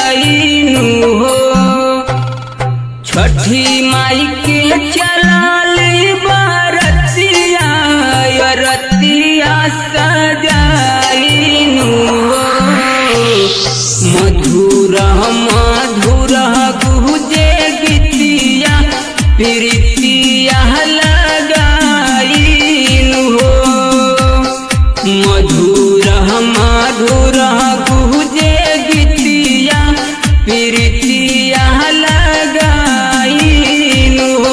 जाइनु हो छठी माई के चलाली बारतिया रतिया सजाइनु हो मधुर मधुर गुजे गीतिया प्रीतिया लगाइनु हो मधुर मधुर गुजे गीतिया प्रीतिया लगाइनु हो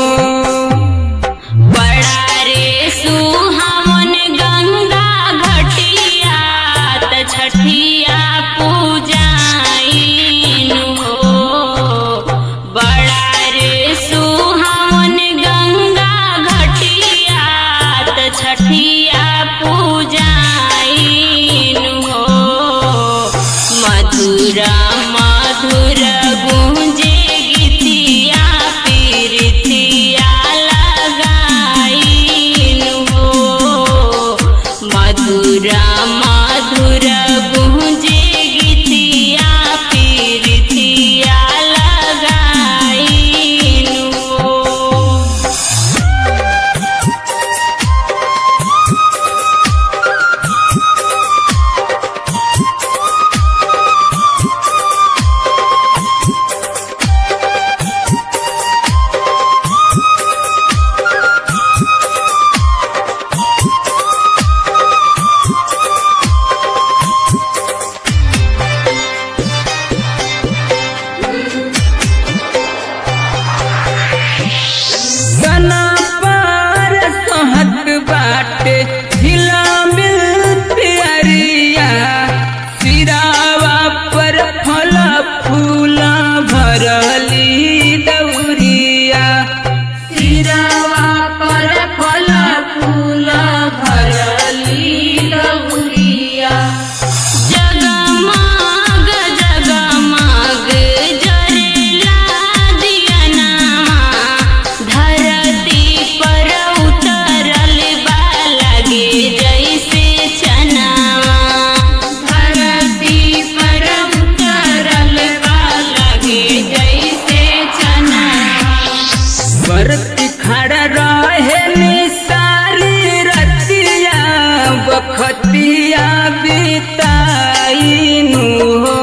बड़ा रे सुहावन गंगा घटिया त छठिया पूजाइनु हो बड़ा रे सुहावन गंगा घटिया त छठिया पूजाइनु हो मधुर मधुर गूंजे गीतिया पीरितिया लगाइनु हो मधुर मधुर गूंजे गीतिया पीरितिया लगाइनु हो सना पार सहत बाटे झिला मिल प्यारिया सिरावा पर फल फूला भरली दौरिया सिरावा पर फल फूला भरली दौरिया जगमग जगमग जरेला दियनामा धरती पर उतरल बा लगे जैसे चनावा धरती पर उतरल बा लगे जैसे चना बरती खड़ा रहे निसारी रतिया बखतिया बिताइनु हो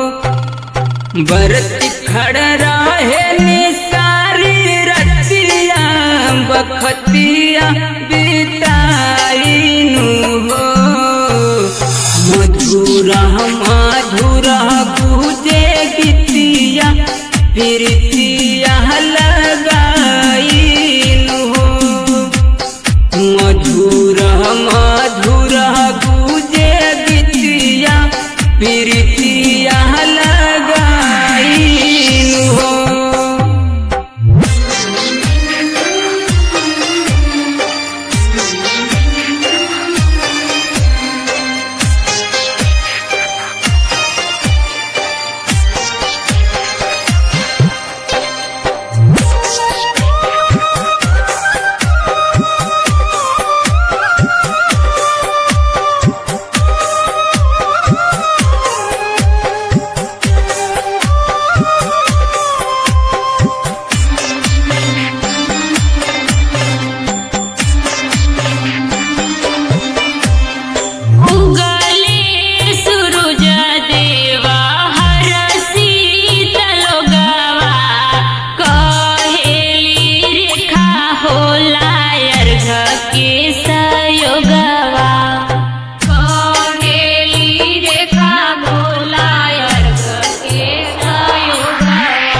बरती खड़ा रहे निसारी रतिया बखतिया बिताइनु हो मधुर मधुर गुजे गीतिया प्रीतिया लगाइनु हो मधुर मधुर गुजे गीतिया प्रीतिया लगाइनु हो उगले सूरज देवा हर शीतलोगवा कहेली रेखा होला अर्घ के सयोगवा कहेली रेखा होला अर्घ के सयोगवा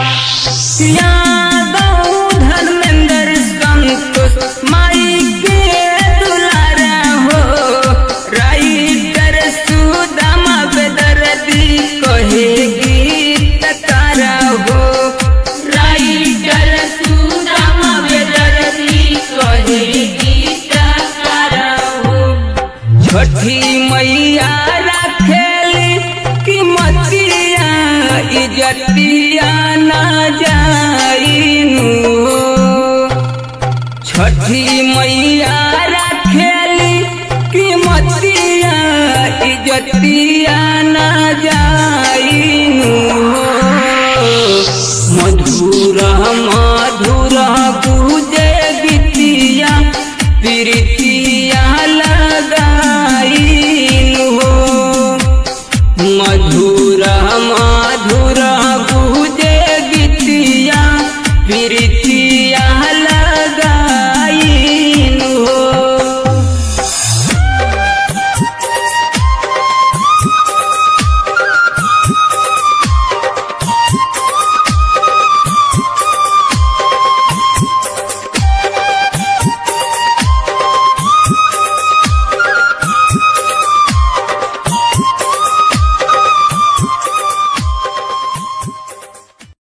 यादव धर्मेंद्र संतोष माई के दुलारा हो राइटर सुदामा बेदर्दी कहे गीतकारा हो राइटर सुदामा बेदर्दी कहे गीतकारा हो छठी मैया रखेली कि मतिया इजतिया ना जाइनु हो। छठी मैया रखेली कि मतिया इजतिया ना जाइनु हो सूर